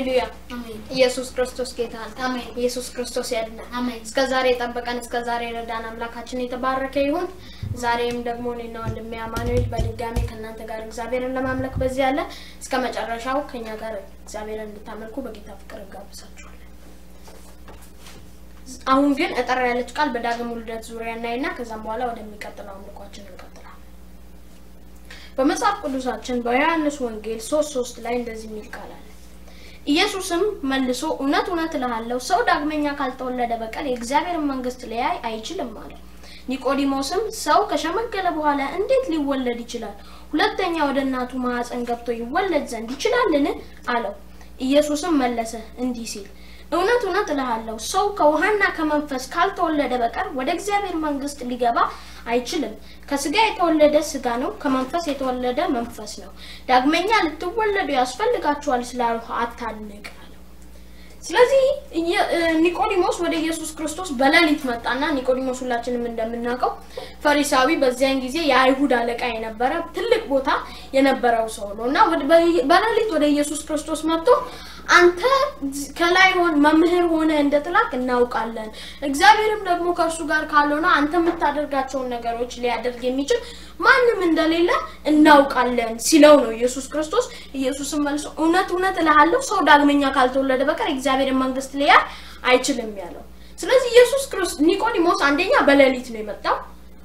ሃሌሉያ! አሜን ኢየሱስ ክርስቶስ ጌታ ነው። አሜን ኢየሱስ ክርስቶስ ያድናል። አሜን እስከ ዛሬ የጠበቀን እስከ ዛሬ ረዳን አምላካችን የተባረከ ይሁን። ዛሬም ደግሞ እኔና ወንድሜ አማኑኤል በድጋሚ ከእናንተ ጋር እግዚአብሔርን ለማምለክ በዚህ ያለ እስከ መጨረሻው ከኛ ጋር እግዚአብሔርን እንድታመልኩ በጌታ ፍቅር እንጋብዛችኋለን። አሁን ግን እጠር ያለች ቃል በዳግም ውልደት ዙሪያ እናይና ከዛም በኋላ ወደሚቀጥለው አምልኳችን እንቀጥላለን። በመጽሐፍ ቅዱሳችን በዮሐንስ ወንጌል ሶስት ሶስት ላይ እንደዚህ የሚል ቃል አለ። ኢየሱስም መልሶ እውነት እውነት እልሃለሁ ሰው ዳግመኛ ካልተወለደ በቀር የእግዚአብሔርን መንግሥት ሊያይ አይችልም አለ። ኒቆዲሞስም ሰው ከሸመገለ በኋላ እንዴት ሊወለድ ይችላል? ሁለተኛ ወደ እናቱ ማኅፀን ገብቶ ይወለድ ዘንድ ይችላልን? አለው። ኢየሱስም መለሰ እንዲህ ሲል እውነት እውነት እልሃለሁ ሰው ከውሃና ከመንፈስ ካልተወለደ በቀር ወደ እግዚአብሔር መንግሥት ሊገባ አይችልም። ከስጋ የተወለደ ስጋ ነው፣ ከመንፈስ የተወለደ መንፈስ ነው። ዳግመኛ ልትወለዱ ያስፈልጋችኋል ስላልሁ አታድንቅ አለው። ስለዚህ እየ- እ፣ ኒቆዲሞስ ወደ ኢየሱስ ክርስቶስ በሌሊት መጣና ኒቆዲሞስ ሁላችንም እንደምናውቀው ፈሪሳዊ፣ በዚያን ጊዜ የአይሁድ አለቃ የነበረ ትልቅ ቦታ የነበረው ሰው ነው እና ወደ- በ- በሌሊት ወደ ኢየሱስ ክርስቶስ መጥቶ አንተ ከላይ ሆን መምህር ሆነ እንደተላክ እናውቃለን። እግዚአብሔርም ደግሞ ከእርሱ ጋር ካልሆነ አንተ የምታደርጋቸውን ነገሮች ሊያደርግ የሚችል ማንም እንደሌለ እናውቃለን ሲለው ነው ኢየሱስ ክርስቶስ። ኢየሱስም መልሶ እውነት እውነት እልሃለሁ ሰው ዳግመኛ ካልተወለደ በቀር የእግዚአብሔርን መንግሥት ሊያይ አይችልም ያለው። ስለዚህ ኢየሱስ ክርስቶስ ኒቆዲሞስ አንደኛ በሌሊት ነው የመጣው።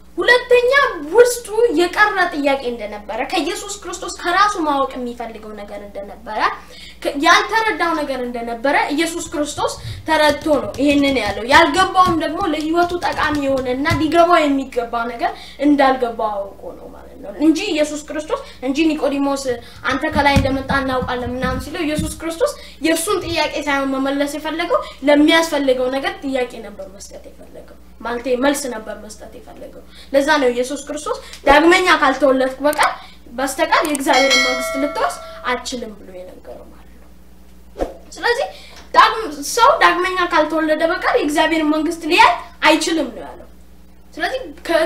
ሁለተኛ ውስጡ የቀረ ጥያቄ እንደነበረ ከኢየሱስ ክርስቶስ ከራሱ ማወቅ የሚፈልገው ነገር እንደነበረ ከ- ያልተረዳው ነገር እንደነበረ ኢየሱስ ክርስቶስ ተረድቶ ነው ይሄንን ያለው። ያልገባውም ደግሞ ለሕይወቱ ጠቃሚ የሆነ እና ሊገባው የሚገባው ነገር እንዳልገባው አውቆ ነው ማለት ነው እንጂ ኢየሱስ ክርስቶስ እንጂ ኒቆዲሞስ አንተ ከላይ እንደመጣ እናውቃለን ምናምን ሲለው ኢየሱስ ክርስቶስ የእርሱን ጥያቄ ሳይሆን መመለስ የፈለገው ለሚያስፈልገው ነገር ጥያቄ ነበር መስጠት የፈለገው ማለቴ መልስ ነበር መስጠት የፈለገው። ለዛ ነው ኢየሱስ ክርስቶስ ዳግመኛ ካልተወለድክ በቀር በስተቀር የእግዚአብሔርን መንግስት ልትወርስ አትችልም ብሎ የነገረው ማለት ነው። ስለዚህ ዳግም ሰው ዳግመኛ ካልተወለደ በቀር የእግዚአብሔርን መንግስት ሊያይ አይችልም ነው ያለው። ስለዚህ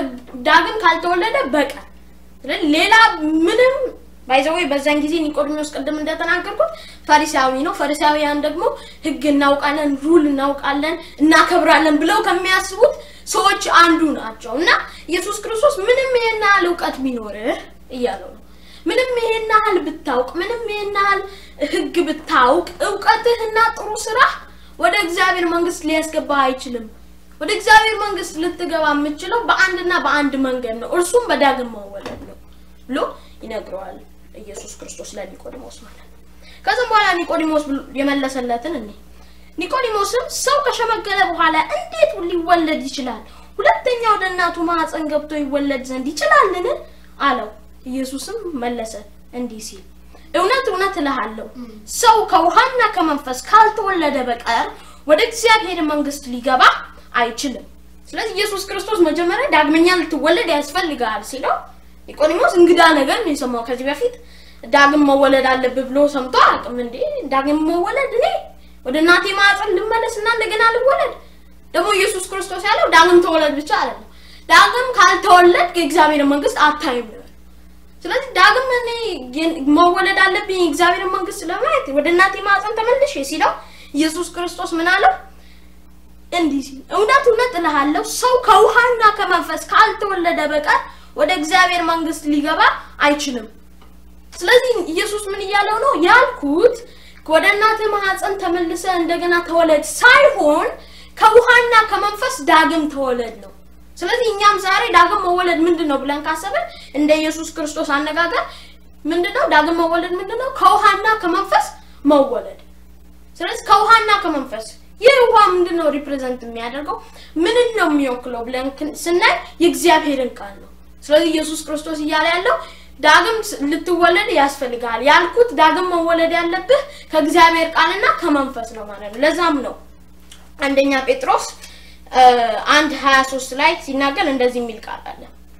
ከዳግም ካልተወለደ በቀር ስለዚህ ሌላ ምንም ባይዘዌ በዛን ጊዜ ኒቆዲሞስ ቅድም እንደተናገርኩት ፈሪሳዊ ነው። ፈሪሳዊያን ደግሞ ሕግ እናውቃለን፣ ሩል እናውቃለን፣ እናከብራለን ብለው ከሚያስቡት ሰዎች አንዱ ናቸው እና ኢየሱስ ክርስቶስ ምንም ይሄን ያህል እውቀት ቢኖርህ እያለው ነው ምንም ይሄን ያህል ብታውቅ፣ ምንም ይሄን ያህል ሕግ ብታውቅ፣ እውቀትህና ጥሩ ስራ ወደ እግዚአብሔር መንግስት ሊያስገባ አይችልም። ወደ እግዚአብሔር መንግስት ልትገባ የምችለው በአንድና በአንድ መንገድ ነው፣ እርሱም በዳግም መወለድ ነው ብሎ ይነግረዋል ኢየሱስ ክርስቶስ ለኒቆዲሞስ ማለት ነው። ከዚም በኋላ ኒቆዲሞስ ብሎ የመለሰለትን እኔ ኒቆዲሞስም ሰው ከሸመገለ በኋላ እንዴት ሊወለድ ይችላል? ሁለተኛ ወደ እናቱ ማኅፀን ገብቶ ይወለድ ዘንድ ይችላልን? አለው። ኢየሱስም መለሰ እንዲህ ሲል እውነት እውነት እልሃለሁ ሰው ከውሃና ከመንፈስ ካልተወለደ በቀር ወደ እግዚአብሔር መንግስት ሊገባ አይችልም። ስለዚህ ኢየሱስ ክርስቶስ መጀመሪያ ዳግመኛ ልትወለድ ያስፈልጋል ሲለው ኒቆዲሞስ እንግዳ ነገር ነው የሰማው። ከዚህ በፊት ዳግም መወለድ አለብህ ብሎ ሰምቶ አያውቅም። እንዴ ዳግም መወለድ እኔ ወደ እናቴ ማኅፀን ልመለስ እና እንደገና ልወለድ? ደግሞ ኢየሱስ ክርስቶስ ያለው ዳግም ተወለድ ብቻ አይደለም፣ ዳግም ካልተወለድ የእግዚአብሔር መንግስት አታይም ነው። ስለዚህ ዳግም እኔ የን- መወለድ አለብኝ የእግዚአብሔር መንግስት ለማየት ወደ እናቴ ማኅፀን ተመልሼ ሲለው ኢየሱስ ክርስቶስ ምን አለው? እንዲህ ሲል እውነት እውነት እልሃለሁ ሰው ከውሃና ከመንፈስ ካልተወለደ በቀር ወደ እግዚአብሔር መንግስት ሊገባ አይችልም። ስለዚህ ኢየሱስ ምን እያለው ነው? ያልኩት ወደ እናትህ ማኅፀን ተመልሰ እንደገና ተወለድ ሳይሆን ከውሃና ከመንፈስ ዳግም ተወለድ ነው። ስለዚህ እኛም ዛሬ ዳግም መወለድ ምንድን ነው ብለን ካሰብን እንደ ኢየሱስ ክርስቶስ አነጋገር ምንድን ነው ዳግም መወለድ ምንድን ነው? ከውሃና ከመንፈስ መወለድ ስለዚህ ከውሃና ከመንፈስ ይህ ውሃ ምንድን ነው ሪፕሬዘንት የሚያደርገው ምንን ነው የሚወክለው ብለን ክን- ስናይ የእግዚአብሔርን ቃል ነው። ስለዚህ ኢየሱስ ክርስቶስ እያለ ያለው ዳግም ስ- ልትወለድ ያስፈልጋል ያልኩት ዳግም መወለድ ያለብህ ከእግዚአብሔር ቃልና ከመንፈስ ነው ማለት ነው። ለዛም ነው አንደኛ ጴጥሮስ እ፣ አንድ ሀያ ሶስት ላይ ሲናገር እንደዚህ የሚል ቃል አለ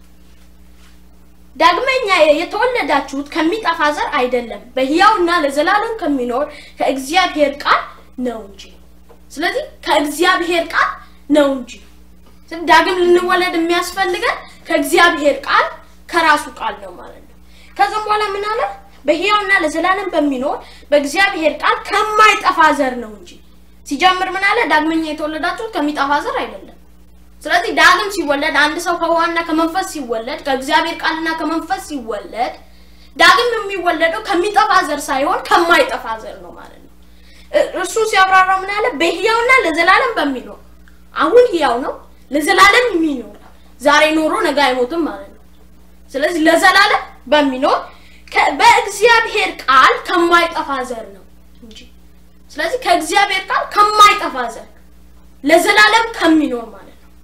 ዳግመኛ የተወለዳችሁት ከሚጠፋ ዘር አይደለም በሕያውና ለዘላለም ከሚኖር ከእግዚአብሔር ቃል ነው እንጂ። ስለዚህ ከእግዚአብሔር ቃል ነው እንጂ። ስለዚህ ዳግም ልንወለድ የሚያስፈልገን ከእግዚአብሔር ቃል ከራሱ ቃል ነው ማለት ነው። ከዛም በኋላ ምን አለ? በሕያውና ለዘላለም በሚኖር በእግዚአብሔር ቃል ከማይጠፋ ዘር ነው እንጂ። ሲጀምር ምን አለ? ዳግመኛ የተወለዳችሁት ከሚጠፋ ዘር አይደለም። ስለዚህ ዳግም ሲወለድ አንድ ሰው ከውሃና ከመንፈስ ሲወለድ ከእግዚአብሔር ቃልና ከመንፈስ ሲወለድ ዳግም የሚወለደው ከሚጠፋ ዘር ሳይሆን ከማይጠፋ ዘር ነው ማለት ነው። እርሱ ሲያብራራ ምን አለ? በሕያውና ለዘላለም በሚኖር አሁን ሕያው ነው፣ ለዘላለም የሚኖር ዛሬ ኖሮ ነገ አይሞትም ማለት ነው። ስለዚህ ለዘላለም በሚኖር በእግዚአብሔር ቃል ከማይጠፋ ዘር ነው እንጂ። ስለዚህ ከእግዚአብሔር ቃል ከማይጠፋ ዘር ለዘላለም ከሚኖር ማለት ነው።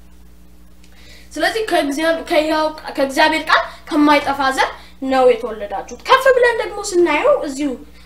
ስለዚህ ከእግዚአብሔር ቃል ከማይጠፋ ዘር ነው የተወለዳችሁት። ከፍ ብለን ደግሞ ስናየው እዚሁ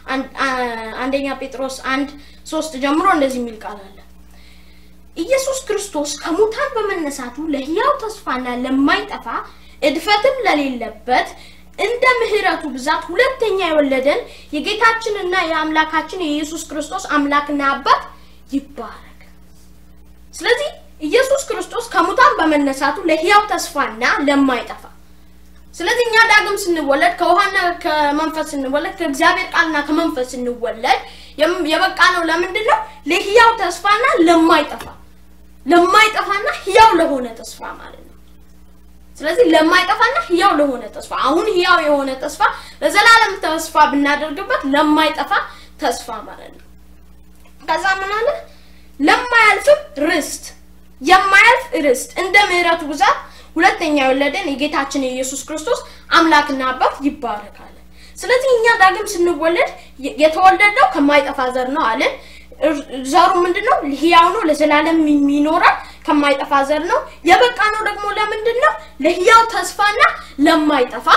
አንደኛ ጴጥሮስ አንድ ሶስት ጀምሮ እንደዚህ የሚል ቃል አለ። ኢየሱስ ክርስቶስ ከሙታን በመነሳቱ ለሕያው ተስፋና ለማይጠፋ እድፈትም ለሌለበት እንደ ምሕረቱ ብዛት ሁለተኛ የወለደን የጌታችንና የአምላካችን የኢየሱስ ክርስቶስ አምላክና አባት ይባረክ። ስለዚህ ኢየሱስ ክርስቶስ ከሙታን በመነሳቱ ለሕያው ተስፋና ለማይጠፋ ስለዚህ እኛ ዳግም ስንወለድ ከውሃና ከመንፈስ ስንወለድ ከእግዚአብሔር ቃልና ከመንፈስ ስንወለድ የበቃ ነው። ለምንድን ነው? ለሕያው ተስፋና ለማይጠፋ ለማይጠፋና ሕያው ለሆነ ተስፋ ማለት ነው። ስለዚህ ለማይጠፋና ሕያው ለሆነ ተስፋ አሁን ሕያው የሆነ ተስፋ ለዘላለም ተስፋ ብናደርግበት ለማይጠፋ ተስፋ ማለት ነው። ከዛ ምን አለ? ለማያልፍም ርስት የማያልፍ ርስት እንደ ምሕረቱ ብዛት ሁለተኛ የወለደን የጌታችን የኢየሱስ ክርስቶስ አምላክና አባት ይባረካል። ስለዚህ እኛ ዳግም ስንወለድ የተወለደው ከማይጠፋ ዘር ነው አለን። ዘሩ ምንድን ነው? ሕያው ነው፣ ለዘላለም የሚኖራል፣ ከማይጠፋ ዘር ነው። የበቃ ነው ደግሞ ለምንድን ነው? ለሕያው ተስፋና ለማይጠፋ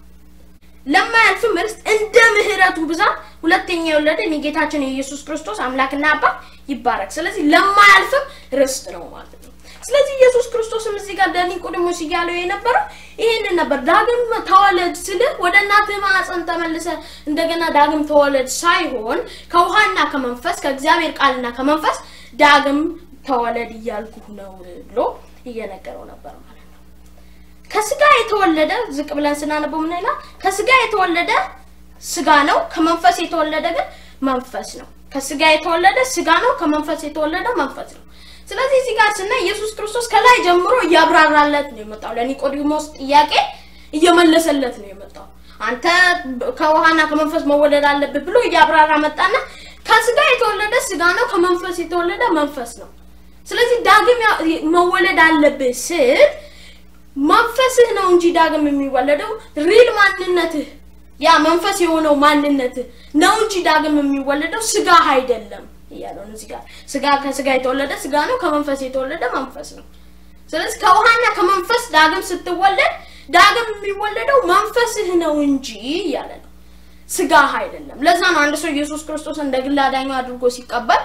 ለማያልፍም ርስት እንደ ምሕረቱ ብዛት ሁለተኛ የወለደን የጌታችን የኢየሱስ ክርስቶስ አምላክና አባት ይባረክ። ስለዚህ ለማያልፍም ርስት ነው ማለት ነው። ስለዚህ ኢየሱስ ክርስቶስም እዚህ ጋር ለኒቆዲሞስ እያለው የነበረው ይሄንን ነበር። ዳግም ተወለድ ስልህ ወደ እናትህ ማዕፀን ተመልሰ እንደገና ዳግም ተወለድ ሳይሆን ከውሃና ከመንፈስ ከእግዚአብሔር ቃልና ከመንፈስ ዳግም ተወለድ እያልኩህ ነው ብሎ እየነገረው ነበር ማለት ነው። ከስጋ የተወለደ ዝቅ ብለን ስናነበው ምን ይላል? ከስጋ የተወለደ ስጋ ነው፣ ከመንፈስ የተወለደ ግን መንፈስ ነው። ከስጋ የተወለደ ስጋ ነው፣ ከመንፈስ የተወለደ መንፈስ ነው። ስለዚህ እዚህ ጋር ስናይ ኢየሱስ ክርስቶስ ከላይ ጀምሮ እያብራራለት ነው የመጣው። ለኒቆዲሞስ ጥያቄ እየመለሰለት ነው የመጣው። አንተ ከውሃና ከመንፈስ መወለድ አለብህ ብሎ እያብራራ መጣና ከስጋ የተወለደ ስጋ ነው፣ ከመንፈስ የተወለደ መንፈስ ነው። ስለዚህ ዳግም መወለድ አለብህ ስል መንፈስህ ነው እንጂ ዳግም የሚወለደው ሪል ማንነትህ ያ መንፈስ የሆነው ማንነትህ ነው እንጂ ዳግም የሚወለደው ስጋ አይደለም እያለው እዚህ ጋር ስጋ ከስጋ የተወለደ ስጋ ነው፣ ከመንፈስ የተወለደ መንፈስ ነው። ስለዚህ ከውሃና ከመንፈስ ዳግም ስትወለድ ዳግም የሚወለደው መንፈስህ ነው እንጂ እያለ ነው፣ ስጋ አይደለም። ለዛ ነው አንድ ሰው ኢየሱስ ክርስቶስ እንደ ግል አዳኙ አድርጎ ሲቀበል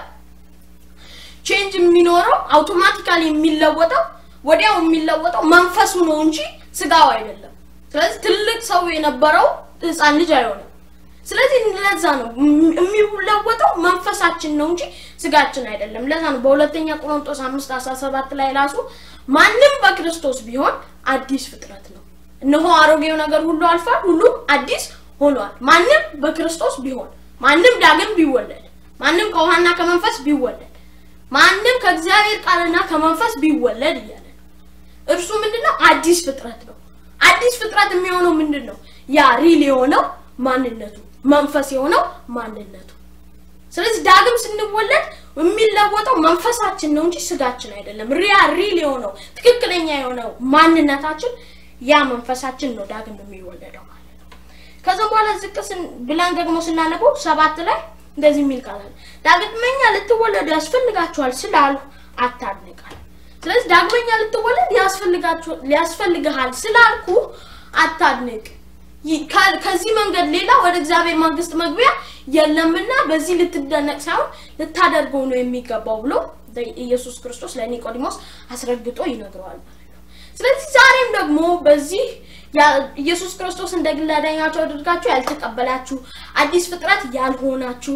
ቼንጅ የሚኖረው አውቶማቲካሊ የሚለወጠው ወዲያው የሚለወጠው መንፈሱ ነው እንጂ ስጋው አይደለም። ስለዚህ ትልቅ ሰው የነበረው ህፃን ልጅ አይሆንም። ስለዚህ ለዛ ነው የሚለወጠው መንፈሳችን ነው እንጂ ስጋችን አይደለም። ለዛ ነው በሁለተኛ ቆሮንቶስ አምስት አስራ ሰባት ላይ ራሱ ማንም በክርስቶስ ቢሆን አዲስ ፍጥረት ነው፣ እነሆ አሮጌው ነገር ሁሉ አልፏል፣ ሁሉም አዲስ ሆኗል። ማንም በክርስቶስ ቢሆን ማንም ዳግም ቢወለድ ማንም ከውሃና ከመንፈስ ቢወለድ ማንም ከእግዚአብሔር ቃልና ከመንፈስ ቢወለድ እያለ ነው። እርሱ ምንድነው? አዲስ ፍጥረት ነው። አዲስ ፍጥረት የሚሆነው ምንድን ነው? ያ ሪል የሆነው ማንነቱ መንፈስ የሆነው ማንነቱ። ስለዚህ ዳግም ስንወለድ የሚለወጠው መንፈሳችን ነው እንጂ ስጋችን አይደለም። ሪያ ሪል የሆነው ትክክለኛ የሆነው ማንነታችን ያ መንፈሳችን ነው ዳግም የሚወለደው ማለት ነው። ከዛም በኋላ ዝቅ ብለን ደግሞ ስናነበው ሰባት ላይ እንደዚህ የሚል ቃል አለ። ዳግመኛ ልትወለዱ ያስፈልጋችኋል ስላሉ አታድንቃል። ስለዚህ ዳግመኛ ልትወለድ ያስፈልግሃል ስላልኩ አታድንቅ። ከዚህ መንገድ ሌላ ወደ እግዚአብሔር መንግስት መግቢያ የለምና በዚህ ልትደነቅ ሳይሆን ልታደርገው ነው የሚገባው ብሎ ኢየሱስ ክርስቶስ ለኒቆዲሞስ አስረግጦ ይነግረዋል ማለት ነው። ስለዚህ ዛሬም ደግሞ በዚህ ኢየሱስ ክርስቶስ እንደ ግል አዳኛችሁ አድርጋችሁ ያልተቀበላችሁ አዲስ ፍጥረት ያልሆናችሁ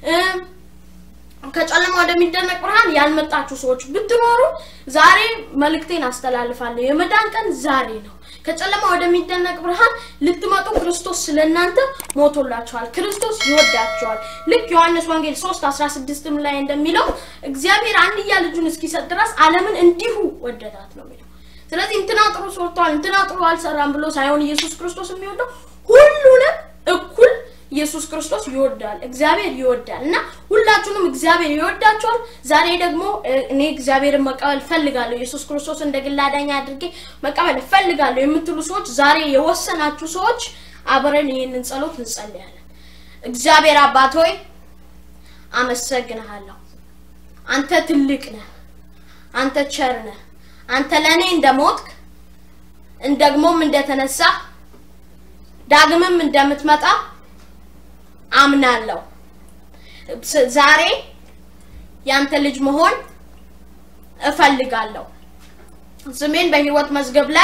ከጨለማ ወደሚደነቅ ብርሃን ያልመጣችሁ ሰዎች ብትኖሩ ዛሬ መልእክቴን አስተላልፋለሁ። የመዳን ቀን ዛሬ ነው። ከጨለማ ወደሚደነቅ ብርሃን ልትመጡ ክርስቶስ ስለ እናንተ ሞቶላችኋል። ክርስቶስ ይወዳችኋል። ልክ ዮሐንስ ወንጌል 3 16 ላይ እንደሚለው እግዚአብሔር አንድያ ልጁን እስኪሰጥ ድረስ ዓለምን እንዲሁ ወደዳት ነው የሚለው። ስለዚህ እንትና ጥሩ ሰርቷል፣ እንትና ጥሩ አልሰራም ብሎ ሳይሆን ኢየሱስ ክርስቶስ የሚወደው ሁሉንም እኩል ኢየሱስ ክርስቶስ ይወዳል። እግዚአብሔር ይወዳል እና ሁላችሁንም እግዚአብሔር ይወዳችኋል። ዛሬ ደግሞ እ፣ እኔ እግዚአብሔርን መቀበል እፈልጋለሁ፣ ኢየሱስ ክርስቶስ እንደ ግል አዳኝ አድርጌ መቀበል እፈልጋለሁ የምትሉ ሰዎች፣ ዛሬ የወሰናችሁ ሰዎች አብረን ይህንን ጸሎት እንጸልያለን። እግዚአብሔር አባት ሆይ አመሰግንሃለሁ። አንተ ትልቅ ነህ። አንተ ቸር ነህ። አንተ ለእኔ እንደሞትክ እንደግሞም እንደተነሳ ዳግምም እንደምትመጣ አምናለሁ። ስ- ዛሬ ያንተ ልጅ መሆን እፈልጋለሁ። ስሜን በሕይወት መዝገብ ላይ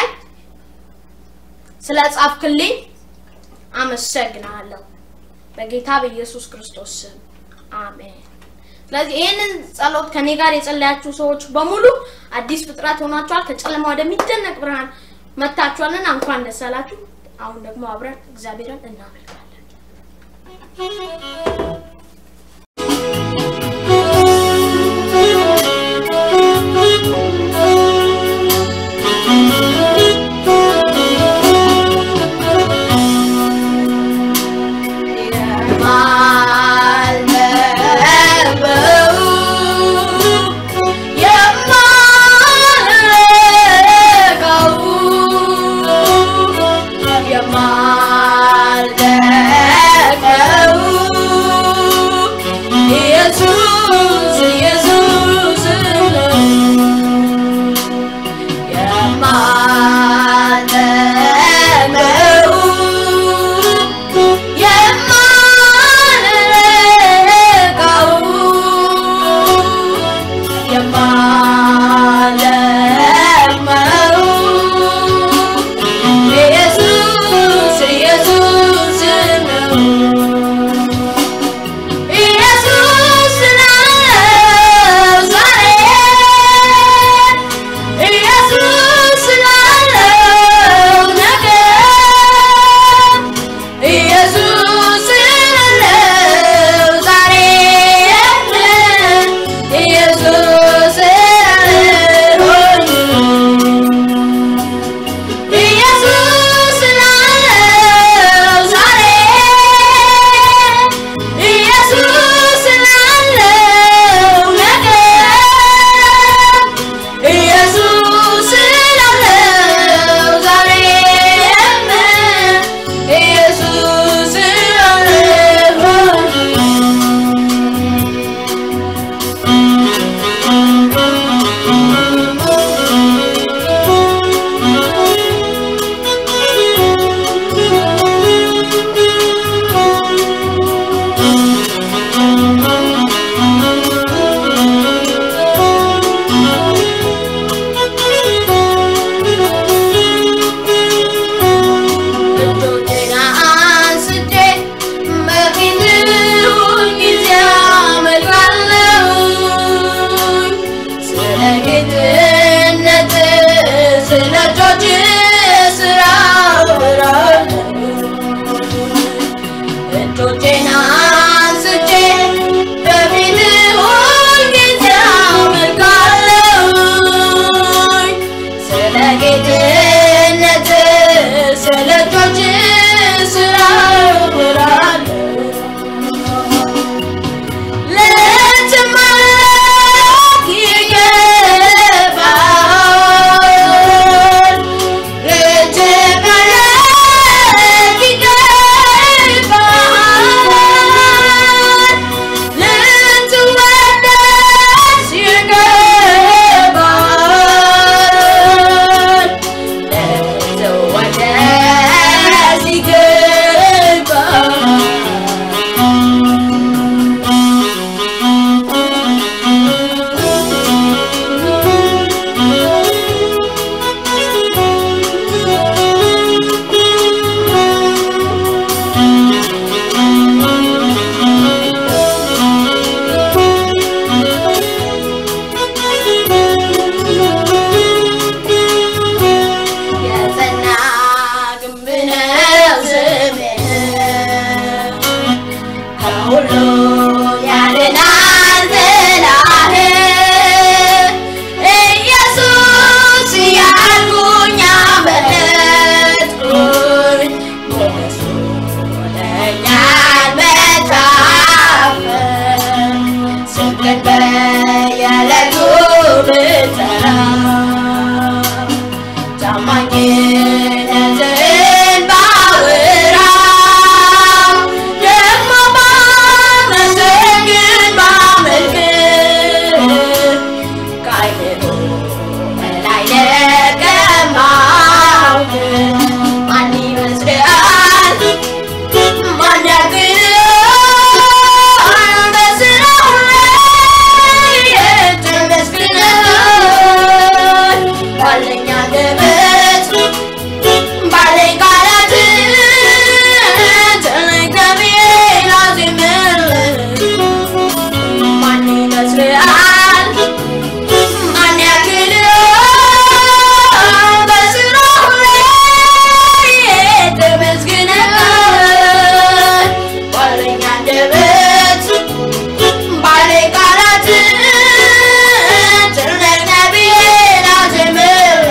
ስለ ጻፍክልኝ አመሰግናለሁ። በጌታ በኢየሱስ ክርስቶስ ስም አሜን። ስለዚህ ይህንን ጸሎት ከኔ ጋር የጸለያችሁ ሰዎች በሙሉ አዲስ ፍጥረት ሆናችኋል። ከጨለማ ወደሚደነቅ ብርሃን መጥታችኋልና እንኳን ደስ አላችሁ። አሁን ደግሞ አብረን እግዚአብሔርን እናመልካለን። የማልደቀው ስምህን በየዕለቱ ብጠራ ታማኝነትህን ባወራ ደግሞ ባመሰግን ባመልክህ ከዓይምሮ በላይ ለቀማሁህ ማን ይመስልሃል? ማን ያግድሃል? በሥራው ላይ የተመስግነህ ባለኝ አንደበት ባለኝ ቃላት ተናግሬ ላዜምልህ ማን ይመስልሃል? ማን ያክልሃል? በሥራው ላይ ተመስግነህ ባለኝ አንደበት ባለኝ ቃላት ተናግሬ ላዜምልህ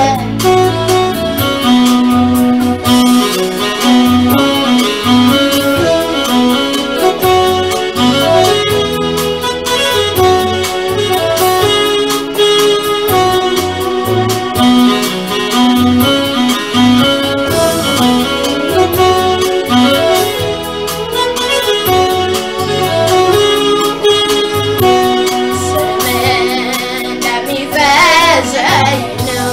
ስምህን እንደሚፈስ ዘይት ነው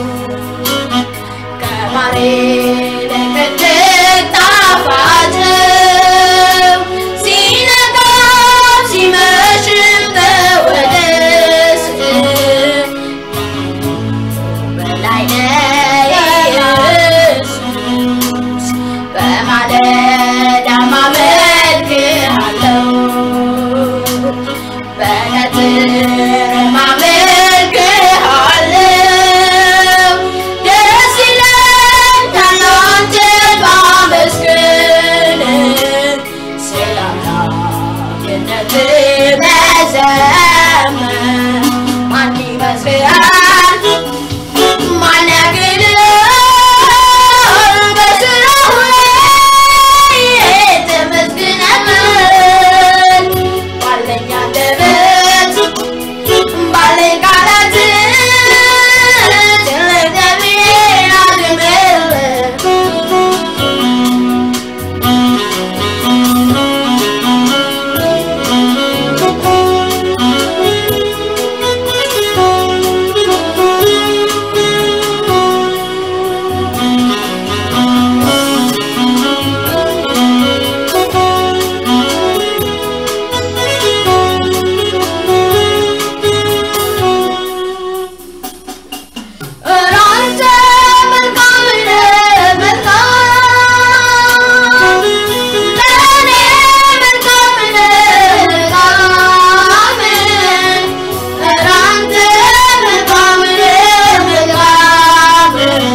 ከማር ይልቅ እጅግ ጣፋጭ ነው። ሲነጋም ሲመሽም ተወደስ በላይ ነህ ኢየሱስ በማለዳ አመልክሃለሁ በቀትርም አመልክሃለሁ። ደስ ይለኛል አንተን ማመስገን፣ ስለ አምላክነትህ መዘመር። ማን ይመስልሃል? ማን ያግድሃል? በሥራው ላይ ተመስግነሃል። ባለኝ አንደበት ባለኝ ቃላት ስለደሜ ላዜምልህ እራንተ መልካም ነህ መልካም ለእኔ መልካም ነህ መልካም እራንተ መልካም ነህ መልካም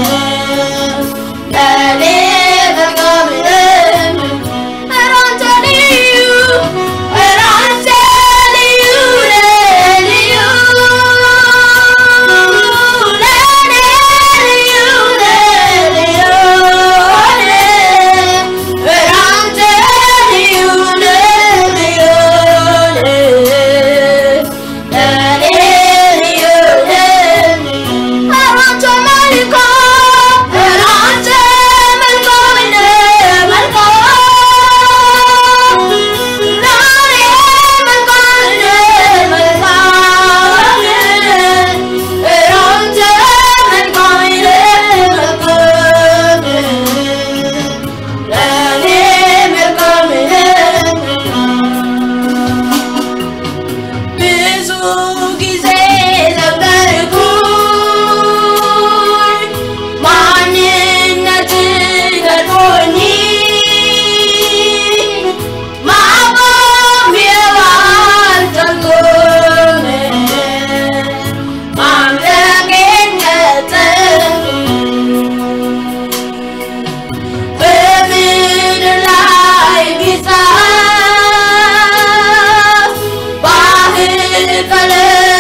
ለእኔ መልካም ነህ እራንተ ልዩ እራንተ ልዩ ነህ ልዩ ለእኔ ልዩ ነህ ልዩ ነህ እራንተ ልዩ ነህ ልዩ ነህ ለእኔ ልዩ ነህ እራንተ መልካም እራንተ መልካም ነህ መልካም ለእኔ መልካም ነህ መልካም እራንተ መልካም ነህ መልካም ለእኔ መልካም ነህ ብዙ ጊዜ ዘመርኩኝ ማንነትህ ገርሞኝ ማቆሚያው አልቻልኩም ማምለኬን ቀጠልኩ በምድር ላይ ቢጻፍ ባህር ቀለም